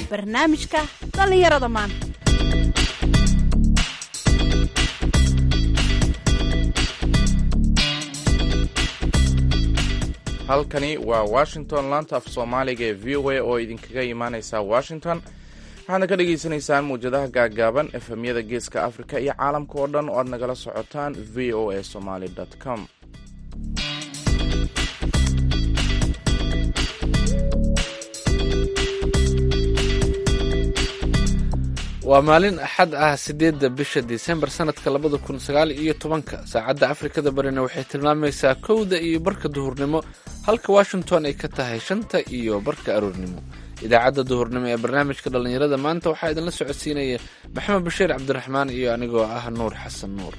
barnaamijka dhallinyarada maanta halkani waa washington laanta af soomaaliga ee v o a oo idinkaga imaaneysa washington waxaadna ka dhagaysanaysaan muwjadaha gaagaaban efemyada geeska afrika iyo caalamka oo dhan oo aad nagala socotaan v o a somaly com waa maalin axad ah sideedda bisha disembar sanadka labada kun sagaal iyo tobanka saacadda afrikada barina waxay tilmaamaysaa kowda iyo barka duhurnimo halka washington ay ka tahay shanta iyo barka aroornimo idaacadda duhurnimo ee barnaamijka dhallinyarada maanta waxaa idinla socodsiinaya maxamed bashiir cabdiraxmaan iyo anigoo ah nuur xasan nuur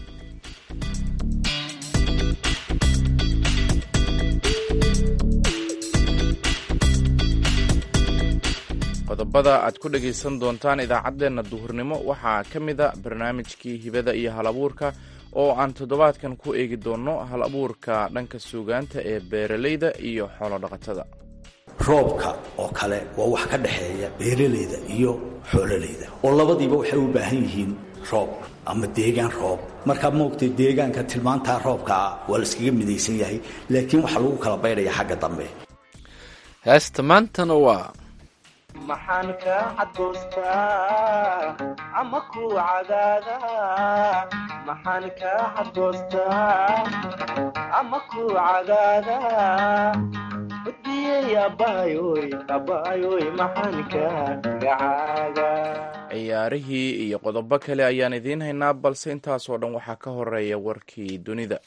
qodobada aad ku dhagaysan doontaan idaacaddeenna duhurnimo waxaa ka mida barnaamijkii hibada iyo hal abuurka oo aan toddobaadkan ku eegi doonno hal abuurka dhanka suugaanta ee beeralayda iyo xoolodhaqatada roobka oo kale waa wax ka dhexeeya beeralayda iyo xoololayda oo labadiiba waxay u baahan yihiin roob ama deegaan roob markaa moogtay deegaanka tilmaantaa roobkaa waa layskaga midaysan yahay laakiin waxaa lagu kala baydhaya xagga dambe heesta maantana waa maxaan ka xadoostaa ama ku cadaada maxaan ka xadoostaa ama ku cadaada udiyey abaayoy abaayoy maxaan ka gacaaga ciyaarihii iyo qodobo kale ayaan idiin haynaa balse intaasoo dhan waxaa ka horeeya warkii dunida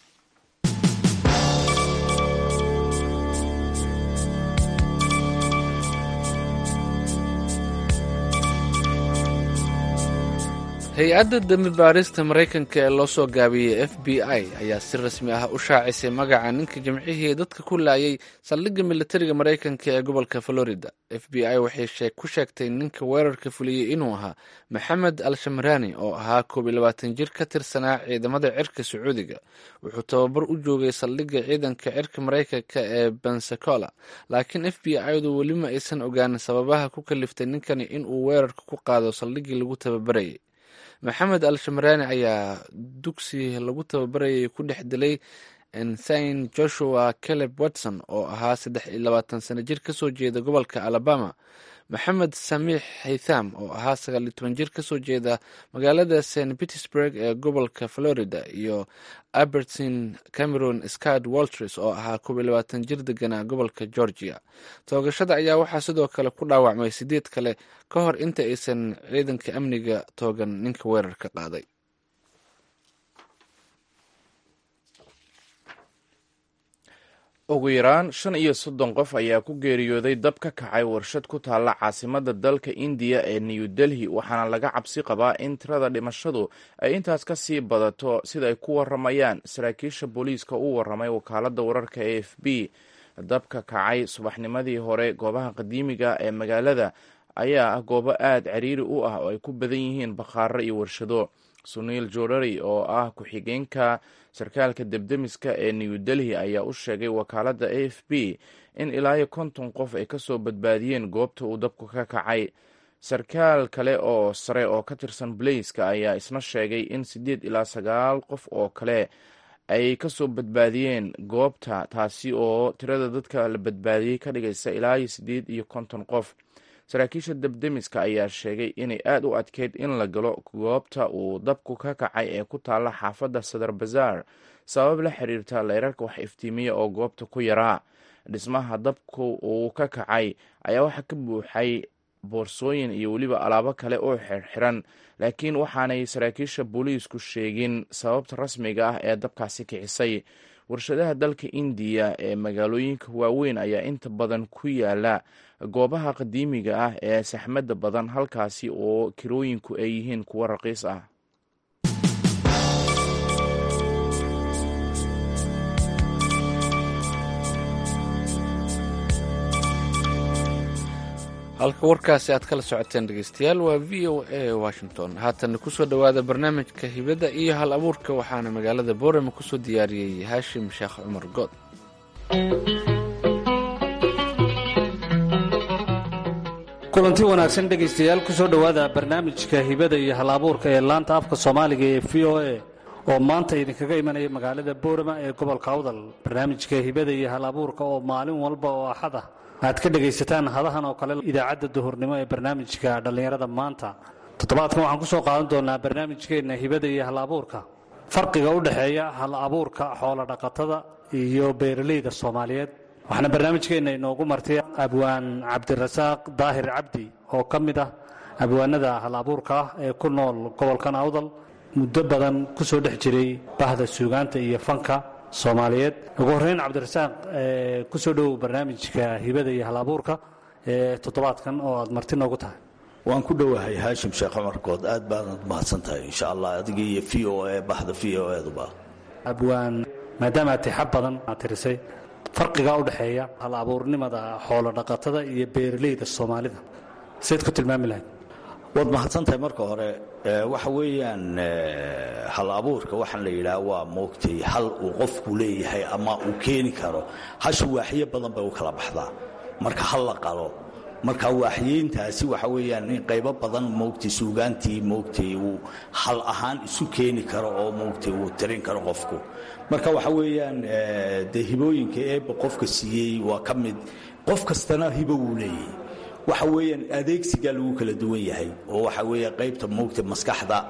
hay-adda dembi baarista maraykanka ee loo soo gaabiyey f b i ayaa si rasmi ah u shaacisay magaca ninka jimcihii dadka ku laayay saldhigga militariga maraykanka ee gobolka florida f b i waxay ku sheegtay ninka weerarka fuliyey inuu ahaa maxamed al shamraani oo ahaa koob iyo labaatan jir ka tirsanaa ciidamada cirka sacuudiga wuxuu tababar u joogay saldhigga ciidanka cirka maraykanka ee bensacola laakiin f b i-du weli ma aysan ogaanin sababaha ku kaliftay ninkani inuu weerarka ku qaado saldhiggii lagu tababarayay maxamed al shamraani ayaa dugsi lagu tababarayay ku dhex dilay ensign joshua caleb watson oo ahaa saddex iyo labaatan sano jir kasoo jeeda gobolka alabama maxamed samiix haytham oo ahaa sagaal iyo toban jir kasoo jeeda magaalada st petersburg ee gobolka florida iyo abertin cameron scad walters oo ahaa koob iyo labaatan jir deganaa gobolka georgia toogashada ayaa waxaa sidoo kale ku dhaawacmay sideed kale ka hor inta aysan ciidanka amniga toogan ninka weerarka qaaday ugu yaraan shan iyo soddon qof ayaa ku geeriyooday dab ka kacay warshad ku taalla caasimadda dalka indiya ee new delhi waxaana laga cabsi qabaa in tirada dhimashadu ay intaas ka sii badato sida ay ku waramayaan saraakiisha booliiska u waramay wakaaladda wararka a f b dabka kacay subaxnimadii hore goobaha qadiimiga ee magaalada ayaa ah goobo aada ciriiri u ah oo ay ku badan yihiin bakhaaro iyo warshado suniil jorari oo ah ku-xigeenka sarkaalka debdemiska ee new delhi ayaa u sheegay wakaaladda a f b in ilaa iyo konton qof ay kasoo badbaadiyeen goobta uu dabku ka kacay sarkaal kale oo sare oo ka tirsan baleyska ayaa isna sheegay in siddeed ilaa sagaal qof oo kale ay kasoo badbaadiyeen goobta taasi oo tirada dadka la badbaadiyey ka dhigaysa ilaa iyo siddeed iyo konton qof saraakiisha debdemiska ayaa sheegay inay aada u adkeyd in la galo goobta uu dabku ka kacay ee ku taalla xaafadda sadar bazaar sabab la xiriirta leyrarka wax iftiimiya oo goobta ku yaraa dhismaha dabku uu ka kacay ayaa waxaa ka buuxay boorsooyin iyo weliba alaabo kale oo xirxiran laakiin waxaanay saraakiisha booliisku sheegin sababta rasmiga ah ee dabkaasi kicisay warshadaha dalka indiya ee magaalooyinka waaweyn ayaa inta badan ku yaala goobaha qadiimiga ah ee saxmadda badan halkaasi oo kirooyinku ay yihiin kuwo raqiis ah halka warkaasi aad kala socoteen dhegeystayaal waa v o a washington haatana kusoo dhowaada barnaamijka hibada iyo hal abuurka waxaana magaalada boorama kusoo diyaariyey haashim sheekh cumar good kulanti wanaagsan dhegaystayaal ku soo dhowaada barnaamijka hibada iyo hal-abuurka ee laanta afka soomaaliga ee v o a oo maanta idinkaga imanaya magaalada boorama ee gobolka awdal barnaamijka hibada iyo hal-abuurka oo maalin walba oo axad ah aad ka dhegaysataan hadahan oo kale idaacadda duhurnimo ee barnaamijka dhallinyarada maanta toddobaadkan waxaan ku soo qaadan doonaa barnaamijkeenna hibada iyo hal-abuurka farqiga u dhexeeya hal-abuurka xoolodhaqatada iyo beeralayda soomaaliyeed waxaana barnaamijkeenna inoogu martay abwaan cabdirasaaq daahir cabdi oo ka mid ah abwaanada hal-abuurka ah ee ku nool gobolkan awdal muddo badan ku soo dhex jiray bahda suugaanta iyo fanka soomaaliyeed ugu horreyn cabdirasaaq ku soo dhowow barnaamijka hibada iyo hal-abuurka ee toddobaadkan oo aad marti noogu tahay waan ku dhowahay haashim sheekh cumarkood aad baadad mahadsan tahay insha allah adiga iyo v o a bahda v o eduba abwaan maadaama aad tixab badan aad tirisay farqigaa u dhexeeya hal abuurnimada xoolo dhaqatada iyo beeralayda soomaalida sayd ku tilmaami lahayd waad mahadsan tahay marka hore waxa weeyaan hal abuurka waxaan la yidhaha waa moogtay hal uu qofku leeyahay ama uu keeni karo hasha waaxyo badan bay u kala baxdaa marka hal la qalo marka waaxyeyntaasi waxa weeyaan in qaybo badan moogtay suugaantii moogtay uu hal ahaan isu keeni karo oo moogtay uu tirin karo qofku marka waxa weeyaan dee hibooyinka eebba qofka siiyey waa ka mid qof kastana hibo wuu leeyahay waxa weeyaan adeegsigaa lagu kala duwan yahay oo waxa weeye qaybta moogta maskaxda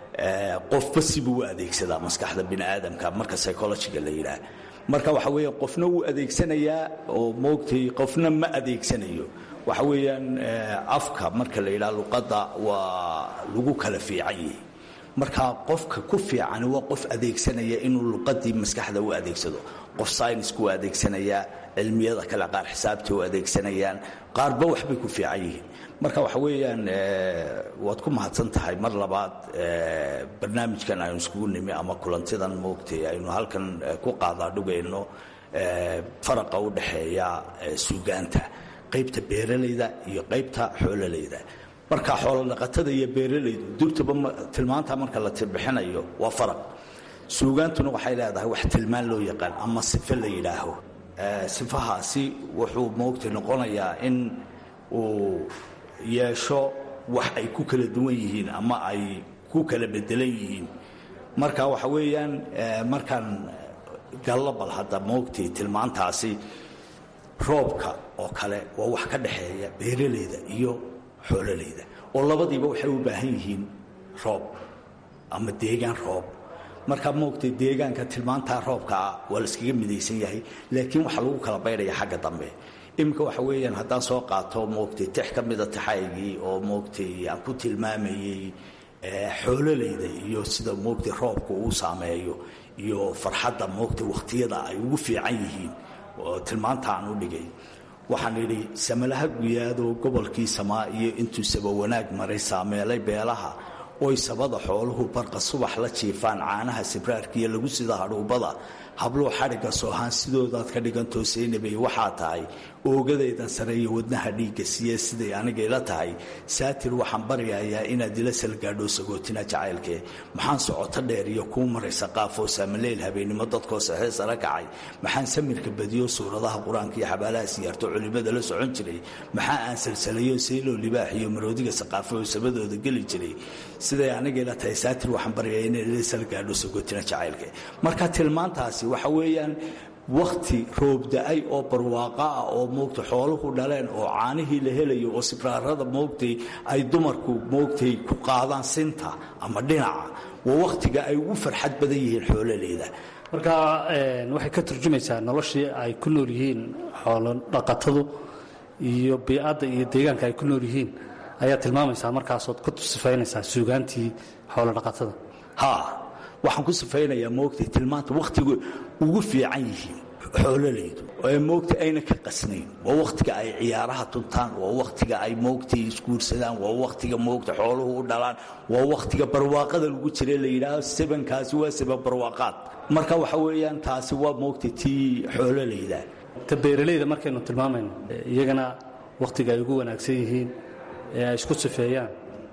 qofba sibuu u adeegsadaa maskaxda bini aadamka marka psychologiga la yidhaah marka waxa weeye qofna wuu adeegsanayaa oo moogtay qofna ma adeegsanayo waxa weeyaan afka marka la yidhaha luqadda waa lagu kala fiican yahay marka qofka ku fiicani waa qof adeegsanaya inuu luqadii maskaxda u adeegsado qof synisku u adeegsanayaa cilmiyada kale qaar xisaabta u adeegsanayaan qaarba waxbay ku fiican yihiin marka waxa weeyaan waad ku mahadsan tahay mar labaad barnaamijkan aynu iskugu nimi ama kulantidan moogtay aynu halkan ku qaadaadhugayno faraqa u dhexeeya suugaanta qaybta beeralayda iyo qaybta xoololayda marka xoolodhaqatada iyo beeralaydu durtaba tilmaanta marka la bixinayo waa faraq suugaantuna waxay leedahay wax tilmaan loo yaqaan ama sife la yidhaaho sifahaasi wuxuu moogtay noqonayaa in uu yeesho wax ay ku kala duwan yihiin ama ay ku kala bedelan yihiin marka waxa weeyaan markaan gallabal hadda moogtay tilmaantaasi roobka oo kale waa wax ka dhexeeya beeralayda iyo xoololayda oo labadiiba waxay u baahan yihiin roob ama deegaan roob markaa moogtay deegaanka tilmaantaa roobkaa waa layskaga midaysan yahay laakiin waxaa lagu kala baydhaya xagga dambe iminka waxa weeyaan haddaan soo qaato moogtay tix ka mida taxaygii oo moogtay aan ku tilmaamayey xoololayda iyo sida moogtay roobka uu saameeyo iyo farxadda moogtay wakhtiyada ay ugu fiican yihiin oo tilmaanta aan u dhigay waxaan idhi samalaha guyaadoo gobolkii samaa iyo intuu saba wanaag maray saameelay beelaha oy sabada xooluhu barqa subax la jiifaan caanaha sibraarkiiyo lagu sida hadhuubada habluu xadhigga soohaan sidoodaad ka dhigan toosaynabay waxaa tahay oogadaydan sareeyo wadnaha dhiigga siye siday aniga ila tahay saatir waxaan baryayaa inaad ila salgaadho sagootina jacaylkee maxaan socoto dheer iyo kuu maraysa qaafoo saamaleyl habeennimo dadkoo saxee sara kacay maxaan samirka badiyo suuradaha qur-aanka iyo xabaalaha siyaarto culimmada la socon jiray maxaa aan salsalayo sayloo libaax iyo maroodiga saqaafo oo sabadooda geli jiray siday aniga ila tahay saatir waxaan baryayaa inaad ila salgaadho sagootina jacaylkee marka tilmaantaasi waxa weeyaan wakhti roobda-ay oo barwaaqa ah oo moogtay xooluhu dhaleen oo caanihii la helayo oo sibraarada moogtay ay dumarku moogtay ku qaadaan sinta ama dhinaca waa wakhtiga ay ugu farxad badan yihiin xoololeyda marka waxay ka turjumaysaa noloshii ay ku nool yihiin xoolo dhaqatadu iyo biicadda iyo deegaanka ay ku nool yihiin ayaa tilmaamaysaa markaasood ku sifaynaysaa suugaantii xoolo dhaqatada ha waxaan ku sifaynayaa moogtay tilmaanta wakhtiga ugu fiican yihiin xoololaydu ee moogtay ayna ka qasnayn waa wakhtiga ay ciyaaraha tuntaan waa wakhtiga ay moogtay isguursadaan waa wakhtiga moogta xooluhu u dhalaan waa wakhtiga barwaaqada lagu jira la yidhaaho sebankaasi waa seban barwaaqaad marka waxa weeyaan taasi waa moogtay tii xoololayda ta beeralayda markaynu tilmaamayno iyagana wakhtiga ay ugu wanaagsan yihiin ee ay isku sifeeyaan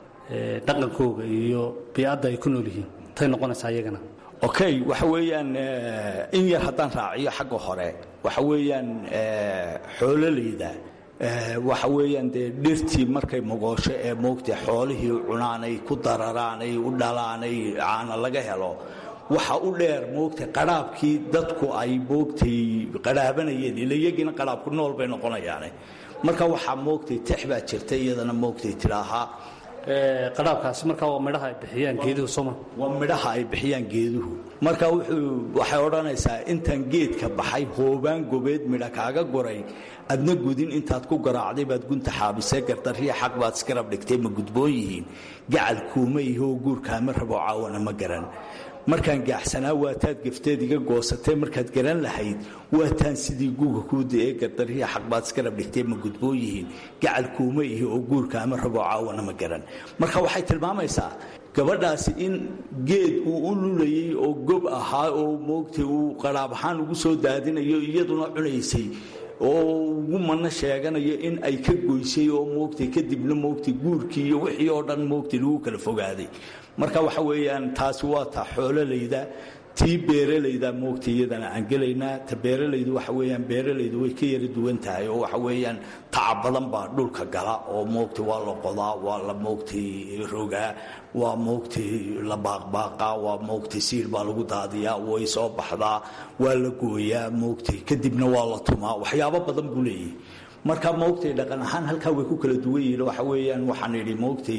dhaqankooga iyo biicadda ay ku nool yihiin tay noqonaysaa iyagana okay waxa weeyaan in yar haddaan raaciyo xagga hore waxa weeyaan xoololayda waxa weeyaan dee dhirtii markay mogoosho ee moogtay xoolihii cunaanay ku dararaanay u dhalaanay caana laga helo waxa u dheer moogtay qadhaabkii dadku ay moogtay qadhaabanayeen ila iyagiina qadhaabku nool bay noqonayaane marka waxaa moogtay tex baa jirta iyadana moogtay tidhaahaa qadhaabkaasi markaa waa midhaha ay bixiyaan geeduhu sooma waa midhaha ay bixiyaan geeduhu marka wuxuu waxay odhanaysaa intaan geedka baxay hoobaan gobeed midha kaaga goray adna gudin intaad ku garaacday baad gunta xaabisee gardarriya xaq baad iskarab dhigtay ma gudboon yihiin gacal kuuma ihoo guurkaama rabo caawana ma garan markaan gaaxsanaa waataad gafteed iga goosatee markaad garan lahayd waataan sidii guuga kuuda ee gardarriya xaqbaad iskarab dhigtee ma gudboon yihiin gacal kuuma ihi oo guurkaama rabo caawana ma garan marka waxay tilmaamaysaa gabadhaasi in geed uu u lulayey oo gob ahaa oo moogtay uu qadhaab ahaan ugu soo daadinayo iyaduna cunaysay oo ugu manno sheeganayo in ay ka goysay oo moogtay kadibna moogtay guurkii iyo wixii oo dhan moogtay lagu kala fogaaday marka waxa weeyaan taasi waa ta xoololayda tii beeralayda moogta iyadana aan gelaynaa ta beeralaydu waxa weeyaan beeralaydu way ka yara duwan tahay oo waxa weeyaan tacab badan baa dhulka gala oo moogta waa la qodaa waa la moogtay rogaa waa moogtay la baaqbaaqaa waa moogtay siil baa lagu daadiyaa way soo baxdaa waa la gooyaa moogtay kadibna waa la tumaa waxyaabo badan buu leeyahay marka moogtay dhaqan ahaan halkaa way ku kala duwan yihiin waxa weeyaan waxaan idhi moogtay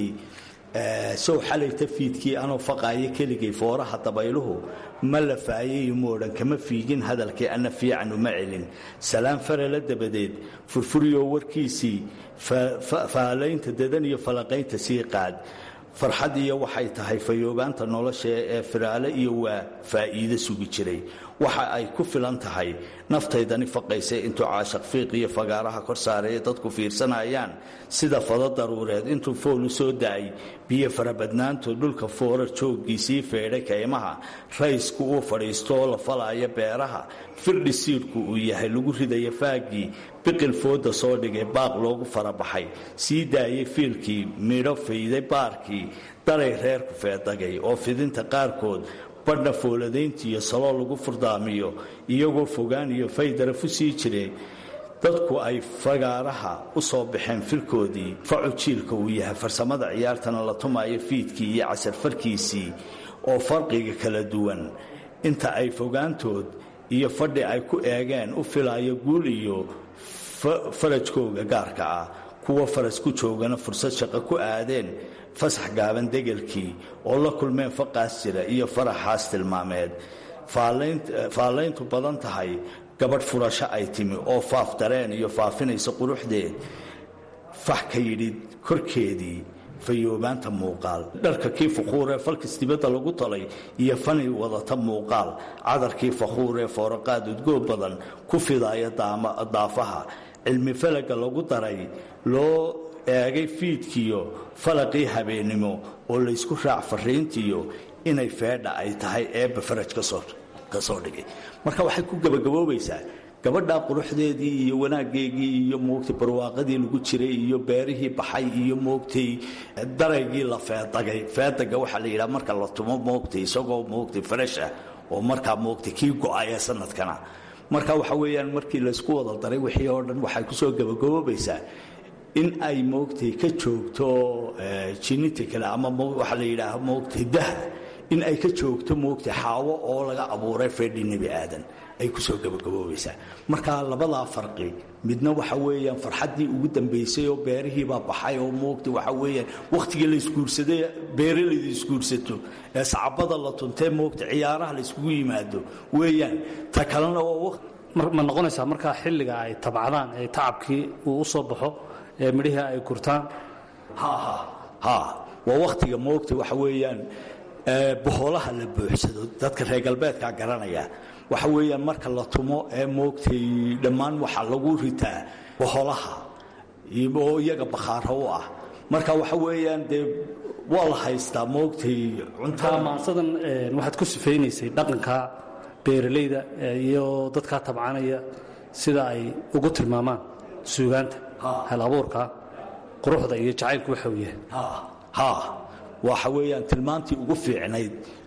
sow xalayta fiidkii anoo faqaayo keligay fooraha dabayluhu ma la faayayo moodhan kama fiigin hadalkii ana fiican uma celin salaan farala dabadeed furfuriyoo warkiisii faalaynta dadan iyo falaqaynta sii qaad farxad iyo waxay tahay fayoobaanta nolosha ee firaale iyo waa faa'iido sugi jiray waxa ay ku filan tahay naftaydani faqaysay intuu caashaq fiiq iyo fagaaraha kor saareeye dadku fiirsanayaan sida fado daruureed intuu foolu soo da'ay biyo farabadnaantood dhulka foorar jooggiisii feedhay kaymaha raysku uu fadhiisto oo la falaayo beeraha firdhi siidhku uu yahay lagu ridaya faaggii biqil fooda soo dhigay baaq loogu farabaxay sii daayay fiilkii midho fayday baarkii daray reerku feedagay oo fidinta qaarkood badha fooladayntiiyo saloo lagu furdaamiyo iyagoo fogaan iyo faydarafu sii jire dadku ay fagaaraha u soo baxeen filkoodii facu jiilka uu yahay farsamada ciyaartana la tumaayo fiidkii iyo casarfarkiisii oo farqiga kala duwan inta ay fogaantood iyo fadhi ay ku eegeen u filaayo guul iyo farajkooga gaarka ah kuwa faras ku joogana fursad shaqo ku aadeen fasax gaaban degelkii oo la kulmeen faqaas jira iyo faraxaas tilmaameed faallayntu badan tahay gabadh furasho ay timi oo faaf dareen iyo faafinaysa quruxdeed fax ka yidhi korkeedii fayoobaanta muuqaal dharka kii fakhuuree falkis dibadda lagu talay iyo fani wadata muuqaal cadarkii fakhuuree fooraqaad udgoog badan ku fidaaya daafaha cilmi falaga lagu daray loo eegay fiidkiyo falaqii habeennimo oo laysku raac fariintiyo inay feedha ay tahay eebba faraj ka soo dhigay marka waxay ku gebagaboobaysaa gabadhaa quruxdeedii iyo wanaaggeegii iyo moogtay barwaaqadii lagu jiray iyo beerihii baxay iyo moogtay daraygii la feedagay feedaga waxaa la yidhaha marka la tumo moogtay isagoo moogtay fresh ah oo markaa moogtay kii go-ay ee sanadkana marka waxa weeyaan markii laysku wada daray wixii oo dhan waxay kusoo gebagaboobaysaa in ay moogtay ka joogto jininta kale ama waxaa la yidhaaha moogtay daha in ay ka joogto moogtay xaawo oo laga abuuray feedhi nebi aadan ay kusoo gabagaboobaysaa marka labadaa farqi midna waxa weeyaan farxaddii ugu dambaysay oo beerihiibaa baxay oo moogtay waxa weeyaan wakhtigii la isguursaday beeralayda isguursato ee sacabada la tuntee moogtay ciyaaraha la iskugu yimaado weeyaan ta kalena waa ma noqonaysaa markaa xilliga ay tabcadaan ee tacabkii uu u soo baxo ee midhihii ay gurtaan ha waa wakhtiga moogta waxa weeyaan boholaha la buuxsado dadka reer galbeedkaa garanaya waxa weeyaan marka la tumo ee moogtay dhammaan waxaa lagu ritaa boholaha oo iyaga bakhaaro u ah marka waxa weeyaan dee waa la haystaa moogtay cuntada maansadan waxaad ku sifaynaysay dhaqanka beeralayda iyo dadkaa tabcanaya sida ay ugu tilmaamaan suugaanta hal abuurka quruxda iyo jacaylku waxa uu yahay ha waxa weeyaan tilmaantii ugu fiicnayd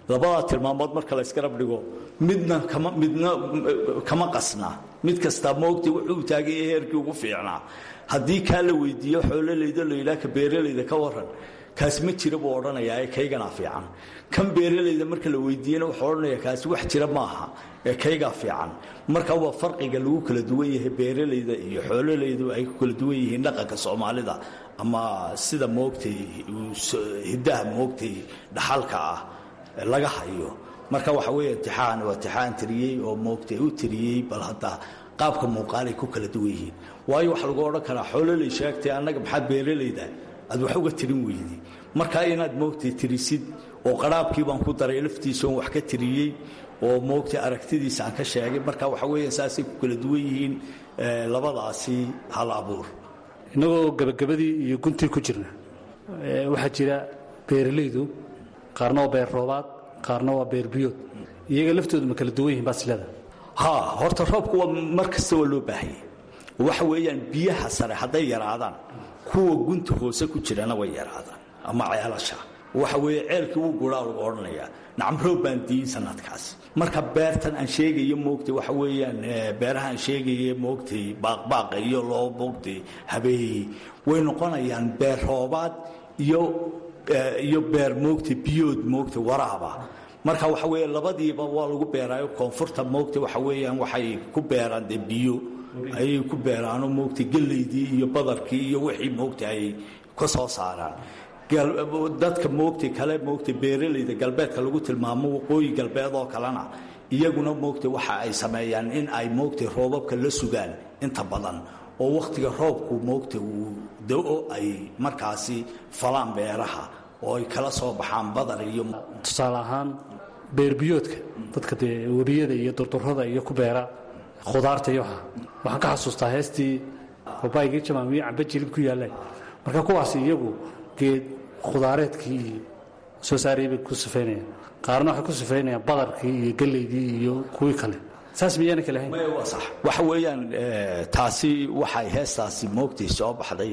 labadaa tilmaamood marka la isgarab dhigo midna kama midna kama qasna mid kastaa moogtay wuxuu taagay heerkii ugu fiicnaa haddii kaa la weydiiyo xoololayda la yidhaha ka beeralayda ka waran kaas ma jira buu odhanayaa ee kayganaa fiican kan beeralayda marka la weydiiyena wuxuu odhanayaa kaasi wax jira maaha ee kaygaa fiican marka waa farqiga lagu kala duwan yahay beeralayda iyo xoololaydu ay ku kala duwan yihiin dhaqanka soomaalida ama sida moogtay hiddaha moogtay dhaxalka ah laga hayo marka waxa weeye intixaan waa intixaan tiriyey oo moogtay u tiriyey bal hadda qaabka muuqaalay ku kala duwan yihiin waayo waxaa lagu odhan karaa xoololay sheegtay annaga maxaa beeralayda aad wax uga tirin weyday markaa inaad moogtay tirisid oo qaraabkii baan ku daray laftiisaoon wax ka tiriyey oo moogtay aragtidiisa aan ka sheegay marka waxa weeya saasay ku kala duwan yihiin labadaasi hal abuur innagoo gebagabadii iyo guntii ku jirna waxaa jira beeralaydu qaarna waa beer roobaad qaarna waa beer biyood iyaga laftoodu ma kala duwan yihin baasilada ha horta roobku waa mar kasta waa loo baahanyay waxa weeyaan biyaha sare hadday yaraadaan kuwa gunta hoose ku jirana way yaraadaan ama ceelasha waxa weeye ceelkii wuu guraa lagu odhanayaa nacam roob baan diin sanadkaasi marka beertan aan sheegayo moogtay waxa weeyaan beeraha aan sheegaye moogtay baaqbaaqa iyo loo moogtay habeeyey way noqonayaan beer roobaad iyo iyo beer moogtay biyood moogtay waraaba marka waxa weeye labadiiba waa lagu beeraayo koonfurta moogtay waxa weeyaan waxay ku beeraan dee biyo ayay ku beeraano moogtay gellaydii iyo badarkii iyo wixii moogtay ay ka soo saaraan dadka moogtay kale moogtay beeralayda galbeedka lagu tilmaamo waqooyi galbeed oo kalena iyaguna moogtay waxa ay sameeyaan in ay moogtay roobabka la sugaan inta badan oo wakhtiga roobku moogtay uu da-o ay markaasi falaan beeraha oo ay kala soo baxaan badar iyo tusaale ahaan beerbiyoodka dadka dee webiyada iyo durdurada iyo ku beera khudaarta iyo waxa waxaan ka xasuustaa heestii babaygii jamaamiyo camba jilib ku yaallaan marka kuwaasi iyagu geed khudaareedkii iyo soo saarayay bay ku sifaynayaan qaarna waxay ku sifaynayaan badarkii iyo gellaydii iyo kuwii kale saas miyaana kale hayn waa sax waxa weeyaan taasi waxay heestaasi moogtay soo baxday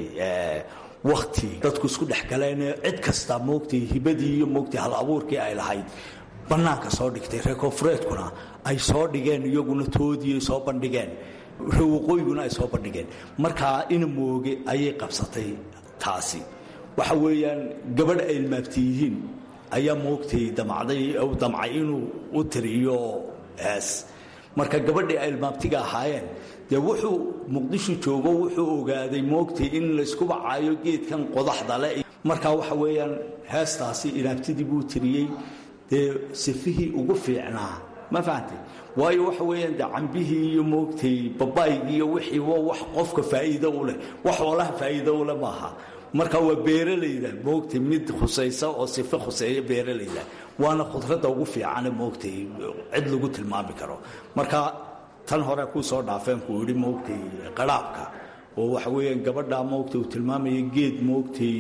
wakhti dadku isku dhex galeenee cid kasta moogtay hibadii iyo moogtay hal abuurkii ay lahayd bannaanka soo dhigtay reer koonfureedkuna ay soo dhigeen iyaguna toodii ay soo bandhigeen reer waqooyiguna ay soo bandhigeen markaa ina mooge ayay qabsatay taasi waxa weeyaan gabadh ay ilmaabti yihiin ayaa moogtay damacday damcay inuu u tiriyo hees marka gabadhii ay ilmaabtiga ahaayeen dee wuxuu muqdisho joogo wuxuu ogaaday moogtay in laysku bacaayo geedkan qodaxda le marka waxa weeyaan heestaasi inaabtidii buu tiriyey dee sifihii ugu fiicnaa ma fahamtay waayo waxa weeyaan dee cambihii iyo moogtay babaygii iyo wixii waa wax qofka faa'iido u leh wax oolaha faa'iido u leh maaha marka waa beeralayda moogtay mid khusaysa oo sife khuseeya beeralayda waana khudradda ugu fiicane moogtay cid lagu tilmaami karo marka tan hore kuu soo dhaafeen kuu yidhi moogtay qaraabka oo waxa weeyaan gabadhaa moogtay uu tilmaamaya geed moogtay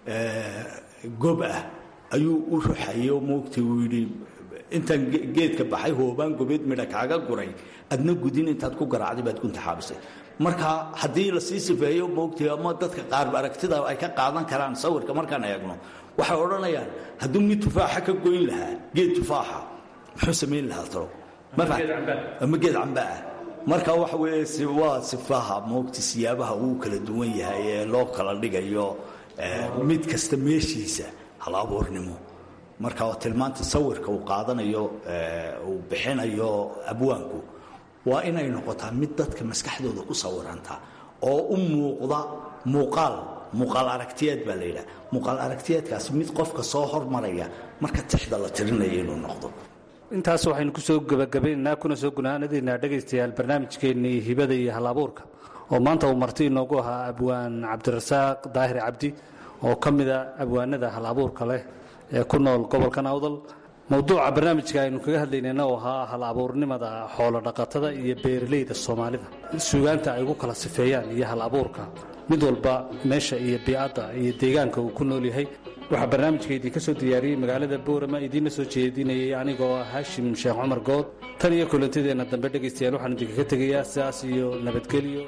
gob ah ayuu u ruxayay oo moogtay uu yidhi intaan geedka baxay hoobaan gobeed midha kaaga guray adna gudin intaad ku garaacday baad gunta xaabisay marka haddii la sii sifeeyo moogtay ama dadka qaar aragtida ay ka qaadan karaan sawirka markaan eegno waxay odhanayaan hadduu mid tufaaxa ka goyn lahaa geed tufaaxa muxuu samayn lahaa talo ama geed camba ah marka waxa weeye waa sifaha moogtay siyaabaha uu kala duwan yahay ee loo kala dhigayo mid kasta meeshiisa hal abuurnimo marka tilmaanta sawirka uu qaadanayo uu bixinayo abwaanku waa inay noqotaa mid dadka maskaxdooda ku sawiranta oo u muuqda muuqaal muuqaal aragtiyeed baa la yidhaha muuqaal aragtiyeedkaasi mid qofka soo hormaraya marka tixda la tirinaya inuu noqdo intaas waxaynu ku soo gebagabaynaynaa kuna soo gunaanadiinaa dhegaystayaal barnaamijkeennii hibada iyo hal abuurka oo maanta uu marti inoogu ahaa abwaan cabdirasaaq daahir cabdi oo ka mida abwaanada hal abuurka leh ee ku nool gobolkan awdal mowduuca barnaamijka aynu kaga hadlaynayna oo ahaa hal abuurnimada xoolo dhaqatada iyo beeralayda soomaalida suugaanta ay ugu kala sifeeyaan iyo hal abuurka mid walba meesha iyo biicadda iyo deegaanka uu ku nool yahay waxaa barnaamijka idinka soo diyaariyey magaalada boorama idiinla soo jeedinayay anigoo ah haashim sheekh cumar good tan iyo kulantadeenna dambe dhegaystayaal waxaan idinkaga tegayaa sidaas iyo nabadgelyo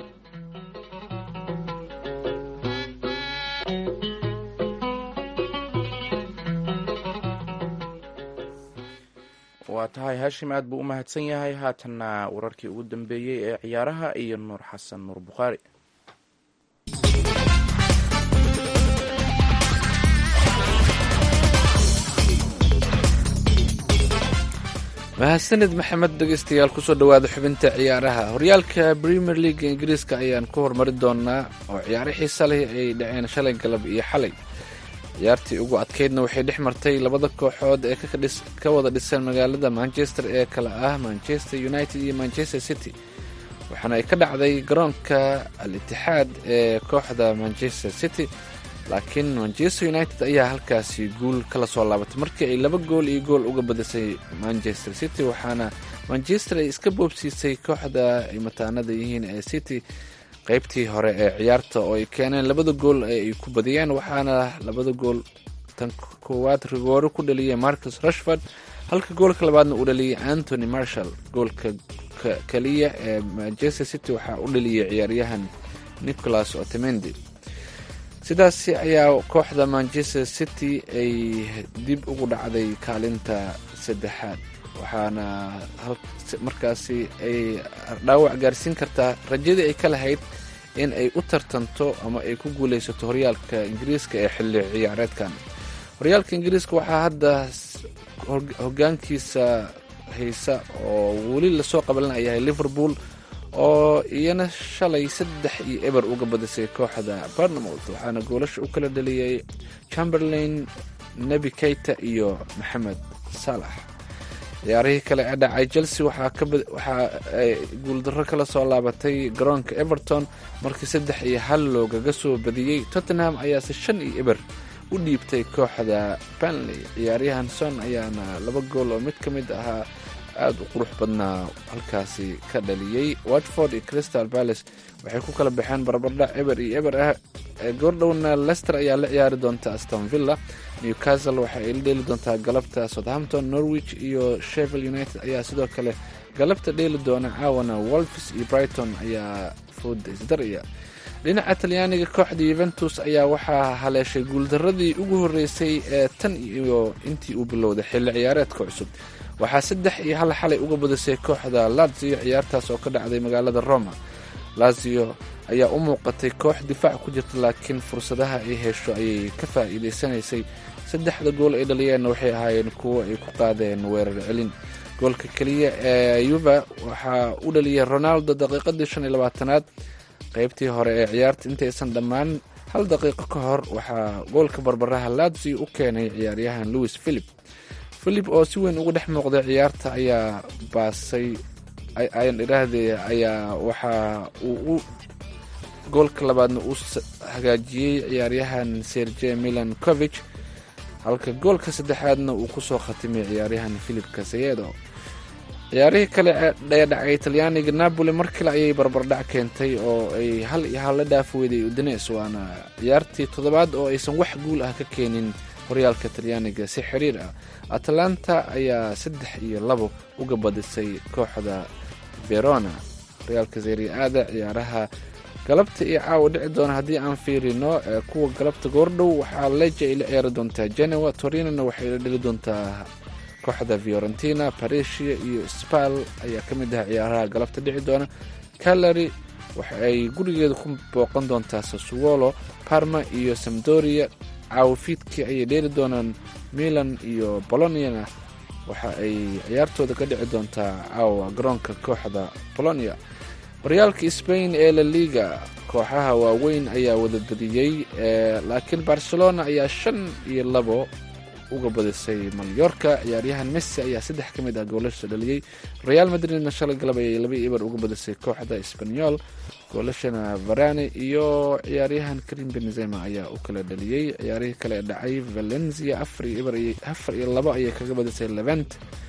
tahay haashim aad buu u mahadsan yahay haatanna wararkii ugu dambeeyey ee ciyaaraha iyo nuur xasan nuur bukhaari mahadsanid maxamed dhegeystayaal kusoo dhowaada xubinta ciyaaraha horyaalka premier leaga ingiriiska ayaan ku hormari doonaa oo ciyaaro xiisa leh ay dhaceen shalay galab iyo xalay ciyaartii ugu adkeydna waxay dhex martay labada kooxood ee ka wada dhisan magaalada manchester ee kale ah manchester united iyo manchester city waxaana ay ka dhacday garoonka al itixaad ee kooxda manchester city laakiin manchester united ayaa halkaasi guul kala soo laabatay markii ay laba gool iyo gool uga badisay manchester city waxaana manchester ay iska boobsiisay kooxda ay mataanada yihiin ee city qeybtii hore ee ciyaarta oo ay keeneen labada gool ee ay ku badiyeen waxaana labada gool tan koowaad rigooro ku dhaliyay marcus rashford halka goolka labaadna uu dhaliyay antony marshall goolka keliya ee manchester city waxaa u dhaliyay ciyaaryahan nicholas otemendi sidaasi ayaa kooxda manchester city ay dib ugu dhacday kaalinta saddexaad waxaana markaasi ay dhaawac gaarsiin kartaa rajadii ay ka lahayd in ay u tartanto ama ay ku guuleysato horyaalka ingiriiska ee xilli ciyaareedkan horyaalka ingiriiska waxaa hadda hogaankiisa haysa oo weli lasoo qabalanayahay liverpool oo iyana shalay saddex iyo eber uga badisay kooxda barnamouth waxaana goolasha u kala dhaliyay chamberlain nebi keita iyo maxamed saalax ciyaarihii kale ee dhacay chelsea waxaa ay guuldarro kala soo laabatay garoonka everton markii saddex iyo hal loogaga soo badiyey tottenham ayaase shan iyo eber u dhiibtay kooxda banley ciyaaryahan son ayaana laba gool oo mid ka mid ahaa aada u qurux badnaa halkaasi ka dhaliyey watford iyo crystal palace waxay ku kala baxeen barbardhac eber iyo eber ah goordhowna lester ayaa la ciyaari doonta aston villa newcastle waxa ay la dheeli doontaa galabta southampton norwich iyo shevil united ayaa sidoo kale galabta dheeli doona caawana wolfs iyo brighton ayaa fooda isdaraya dhinaca talyaaniga kooxda yuventus ayaa waxaa haleeshay guuldaradii ugu horeysay ee tan iyo intii uu bilowday xilli ciyaareedka cusub waxaa saddex iyo hal xalay uga badisay kooxda lazio ciyaartaas oo ka dhacday magaalada roma lazio ayaa u muuqatay koox difaac ku jirta laakiin fursadaha ay hesho ayay ka faa'iidaysanaysay saddexda gool ay dhaliyeenna waxay ahaayeen kuwo ay ku qaadeen weerar celin goolka keliya ee yuva waxaa u dhaliyay ronaldo daqiiqadii shan iyo labaatanaad qeybtii hore ee ciyaarta intaysan dhammaan hal daqiiqo ka hor waxaa goolka barbaraha lazio u keenay ciyaaryahan louis philip philip oo si weyn uga dhex muuqday ciyaarta ayaa baasay ayan idhaahdee ayaa waxaa uu u goolka labaadna uu hagaajiyey ciyaaryahan serge milancovich halka goolka saddexaadna uu kusoo khatimay ciyaaryahan philip kasayedo ciyaarihii kale ee dhacay talyaaniga napoli mar kale ayay barbardhac keentay oo ay hal iyo hal la dhaaf weyday udines waana ciyaartii toddobaad oo aysan wax guul ah ka keenin horyaalka talyaaniga si xiriir ah atalanta ayaa saddex iyo labo uga badisay kooxda verona horyaalka seriaada ciyaaraha galabta iyo caawa dhici doona haddii aan fiirino kuwa galabta goordhow waxaa leja ay la ciyaari doontaa genoa torinona waxay la dheli doontaa kooxda fiorentina paresia iyo spal ayaa ka mid ah ciyaaraha galabta dhici doona calary waxa ay gurigeeda ku booqan doontaa sasuwolo parma iyo samdoria caawa fiidkii ayay dheeli doonaan milan iyo boloniana waxa ay ciyaartooda ka dhici doontaa caawa garoonka kooxda bolonia horyaalka spain ee la liga kooxaha waaweyn ayaa wada badiyey laakiin barcelona ayaa shan iyo labo uga badisay malyorka ciyaaryahan messi ayaa saddex ka mid ah goolasha dhaliyey real madridna shalay galab ayay laba ibar uga badisay kooxda sbanyol goolashana varane iyo ciyaaryahan karim benzema ayaa u kala dhaliyey ciyaarihii kale ee dhacay valencia afar iyo labo ayay kaga badisay levent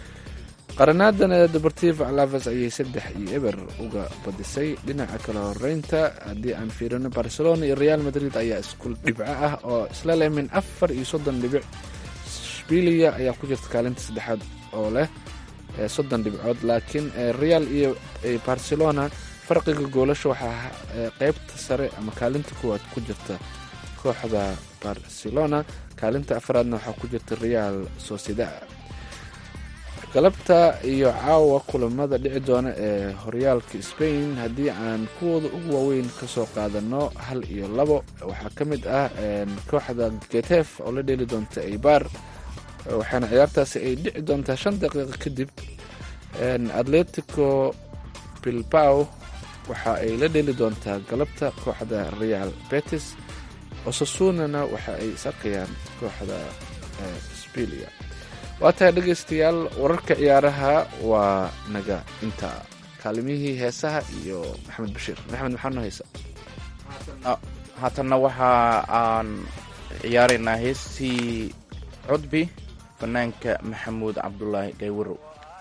qaranaadana deportivo alaves ayay saddex iyo eber uga badisay dhinaca kale horeynta haddii aan fiirino barcelona iyo real madrid ayaa isku dhibco ah oo isla leh min afar iyo soddon dhibic shbilia ayaa ku jirta kaalinta saddexaad oo leh soddon dhibcood laakiin real iyo barcelona farqiga goolasha waxaa qeybta sare ama kaalinta kuwaad ku jirta kooxda barcelona kaalinta afraadna waxaa ku jirta real sociedad galabta iyo caawa kulamada dhici doona ee horyaalka spain haddii aan kuwooda ugu waaweyn kasoo qaadano hal iyo labo waxaa ka mid ah kooxda getef oo la dheeli doonta eibar waxaana ciyaartaasi ay dhici doontaa shan daqiiqo kadib atletico bilbao waxa ay la dheeli doontaa galabta kooxda real betis osasunana waxa ay is arkayaan kooxda spilia waa tahay dhegaystayaal wararka ciyaaraha waa naga inta kaalimihii heesaha iyo maxamed bashiir maxamed maxaa noo haysa haatanna waxa aan ciyaaraynaa heestii codbi fanaanka maxamuud cabdulaahi gaywarow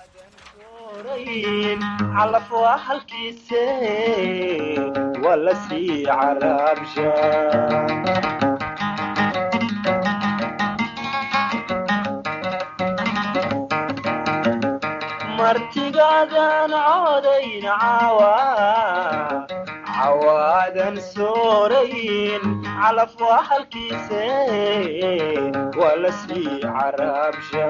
calaf waa halkiise waa la sii caraabsha martigaadan codayn cawa cawaadan soorayn calaf waa halkiise waa la sii caraabsha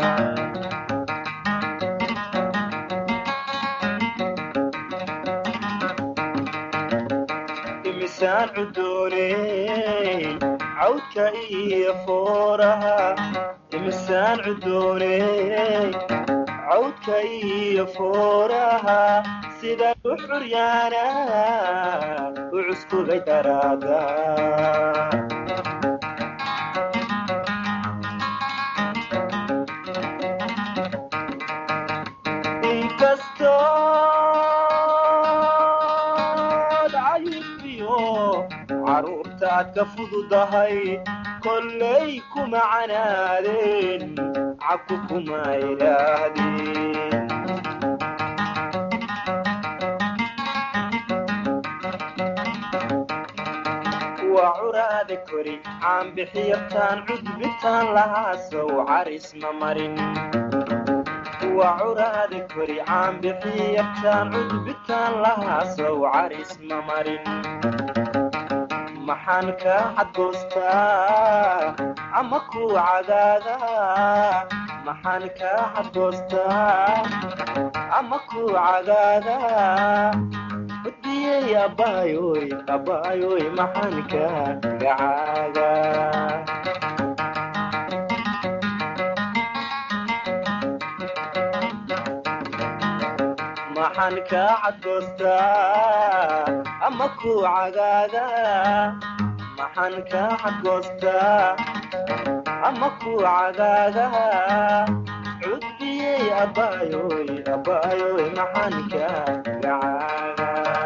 imisaan cudooney cawdka iyo fooraha imisaan cudooney cawdka iyo fooraha sida u xuryaana u cuskugay daraada inkastood cayubiyo caruurtaad ka fududahay kollay kuma canaadeen cabku kuma idhaahdeen waa curaada kori caanbixiyartaan cudbitaan lahaasow caris ma marin waa curaada kori caanbixiyartaan cudbitaan lahaasow caris ma marin maxaan kaa cadgoostaa ama ku cadaadaa maxaan kaa cadgoostaa ama ku cadaadaa udiyey abbaayoy abbaayoy maxaan kaa gacaagaa maxaan kaa cadgoostaa ama ku cagaagaa maxaan kaa cadgoostaa ama ku cagaagaa cudbiyey abbaayoy abbaayoy maxaan kaa gacaagaa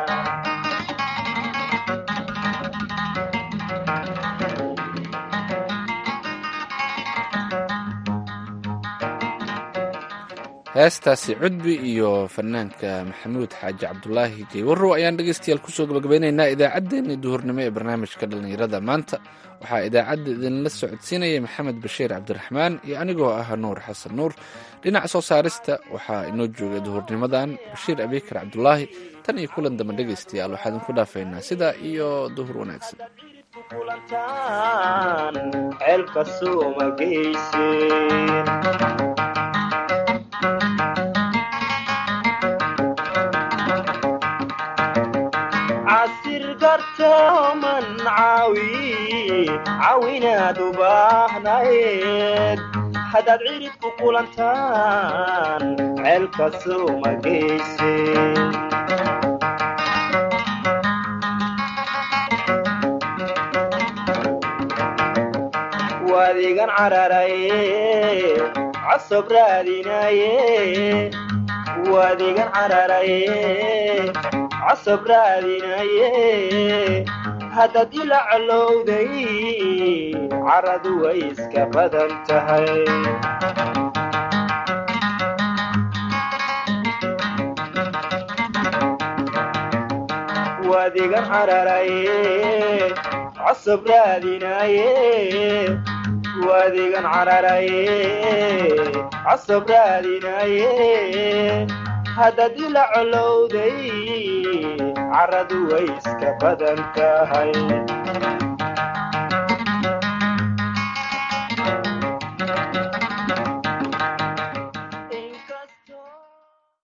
heestaasi cudbi iyo fanaanka maxamuud xaaji cabdulaahi jeywarow ayaan dhegeystayaal kusoo gabagabeynaynaa idaacaddeenii duhurnimo ee barnaamijka dhallinyarada maanta waxaa idaacadda idinla socodsiinaya maxamed bashiir cabdiraxmaan iyo anigoo ah nuur xasan nuur dhinaca soo saarista waxaa inoo joogay duhurnimadan bashiir abikar cabdulaahi tan iyo kulan dambe dhegeystayaal waxaa idinku dhaafaynaa sidaa iyo duhur wanaagsan kulantaan ceelka suuma geyseen casir gartooman caawi caawinaad u baahnayd haddaad cirid ku kulantaan ceelka suuma geyseen waadigan cararaye cosob raadinaye waadigan cararaye cosob raadinaye haddaad ila colowday caradu way iska badan tahay waadigan cararaye cosob raadinaye waadigan cararaye cosob raadinaye haddaad ila colowday caradu way iska badan tahay